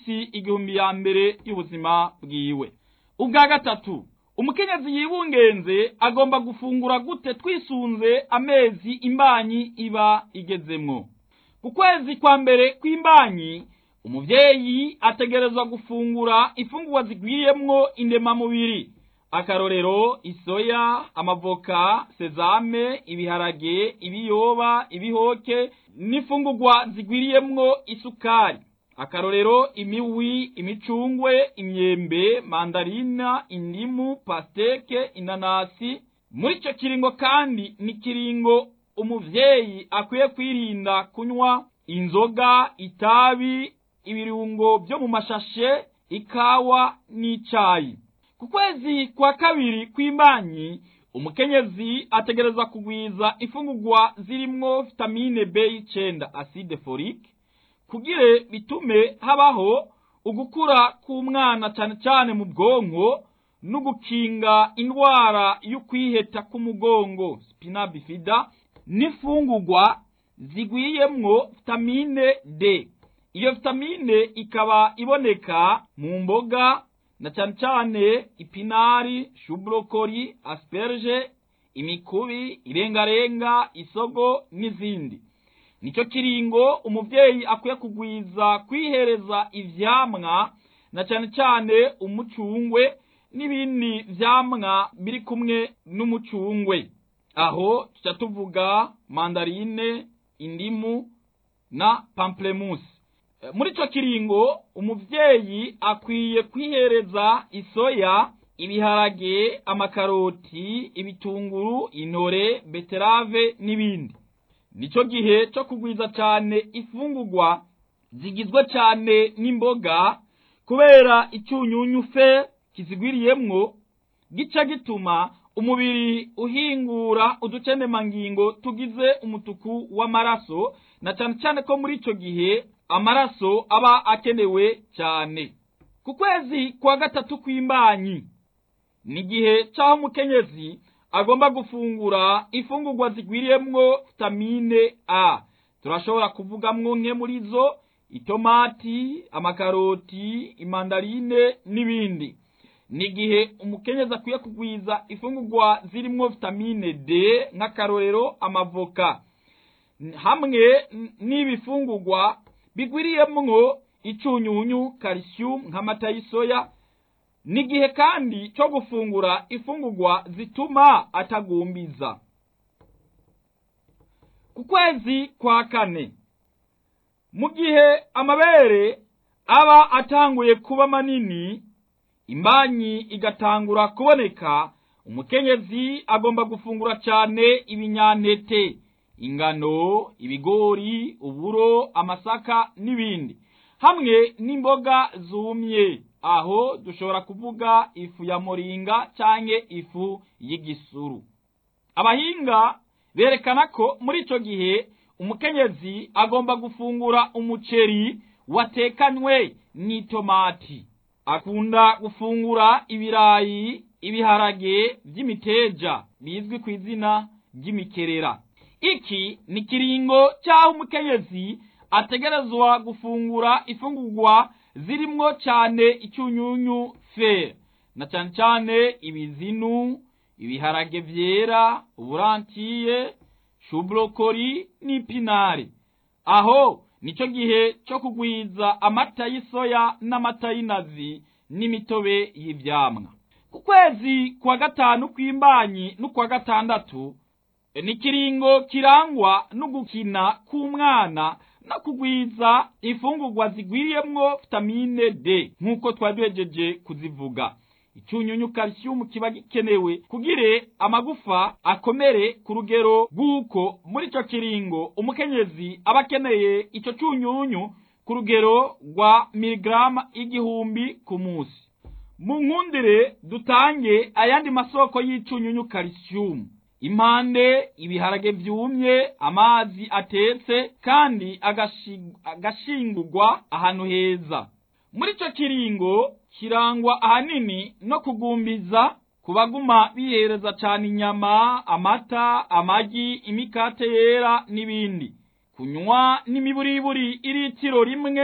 minsi igihumbi ya mbere y'ubuzima bwiwe ubwa gatatu umukenyezi yibungenze agomba gufungura gute twisunze amezi imbanyi iba igezemwo ku kwezi kwa mbere kw'imbanyi umuvyeyi ategerezwa gufungura ifungurwa zigwiriyemwo indemamubiri akarorero isoya amavoka sezame ibiharage ibiyoba ibihoke n'ifungurwa zigwiriyemwo isukari akarorero imiwi imicungwe imyembe mandarina indimu pasteke inanasi muri ico kiringo kandi ni kiringo umuvyeyi akwiye kwirinda kunywa inzoga itabi ibirungo vyo mu mashashe ikawa n'icayi ku kwezi kwa kabiri kw'imbanyi umukenyezi ategerezwa kugwiza ifungurwa zirimwo vitamine b y'icenda acide folique kugire bitume habaho ugukura k'umwana cane cane mu bwonko n'ugukinga indwara y'ukwiheta k'umugongo spina bifida n'ifungurwa zigwiyemwo vitamine d iyo vitamine ikaba iboneka mu mboga na cane cane ipinari shubrokoli asperge imikubi irengarenga isogo n'izindi nico kiringo umuvyeyi akwiye kugwiza kwihereza ivyamwa na cane cane umucungwe n'ibindi vyamwa biri kumwe n'umucungwe aho tuca tuvuga mandarine indimu na pamplemousse muri ico kiringo umuvyeyi akwiye kwihereza isoya ibiharage amakaroti ibitunguru intore beterave n'ibindi nico gihe co kugwiza cane ifungurwa zigizwe cane n'imboga kubera icyunyunyu fe kizigwiriyemwo gica gituma umubiri uhingura uducendemangingo tugize umutuku w'amaraso na cane cane ko muri ico gihe amaraso aba akenewe cyane ku kwezi kwa gatatu kw'imbanyi ni igihe c'aho umukenyezi agomba gufungura ifungurwa zigwiriyemwo vitamine a turashobora kuvugamwo nke muri zo itomati amakaroti imandarine n'ibindi ni igihe umukenyezi akwiye kugwiza ifungurwa zirimwo vitamine d nk'akarorero amavoka hamwe n'ibifungurwa bigwiriyemwo icunyunyu calcium nk'amata y'isoya ni igihe kandi cyo gufungura ifungurwa zituma atagumbiza ku kwezi kwa kane mu gihe amabere aba atanguye kuba manini imbanyi igatangura kuboneka umukenyezi agomba gufungura cyane ibinyantete ingano ibigori uburo amasaka n'ibindi hamwe n'imboga zumye aho dushobora kuvuga ifu ya moringa canke ifu y'igisuru abahinga berekana ko muri ico gihe umukenyezi agomba gufungura umuceri watekanywe n'itomati akunda gufungura ibirayi ibiharage vy'imiteja bizwi ku izina ry'imikerera iki ni kiringo cy'aho umukenyezi ategerezwa gufungura ifungurwa zirimwo cyane icyunyunyu fe na cyane cyane ibizinu ibiharage vyera uburantiye shubrokoli n'ipinari aho nico gihe cyo kugwiza amata y'isoya n'amata y'inazi n'imitobe y'ivyamwa ku kwezi kwa gatanu kw'imbanyi n'ukwa gatandatu ni kiringo kirangwa no gukina k'umwana no kugwiza ifungurwa zigwiriyemwo vitamine D nk'uko twari duhejeje kuzivuga icyunyunyu calcium kiba gikenewe kugire amagufa akomere ku rugero rw'uko muri ico kiringo umukenyezi aba akeneye ico cyunyunyu ku rugero rwa miligrama igihumbi ku munsi mu nkundire dutange ayandi masoko y'icyunyunyu calcium impande ibiharage vyumye amazi atetse kandi agashingurwa ahantu heza muri ico kiringo kirangwa ahanini no kugumbiza ku baguma bihereza cane inyama amata amagi imikate yera n'ibindi kunywa n'imiburiburi iritiro rimwe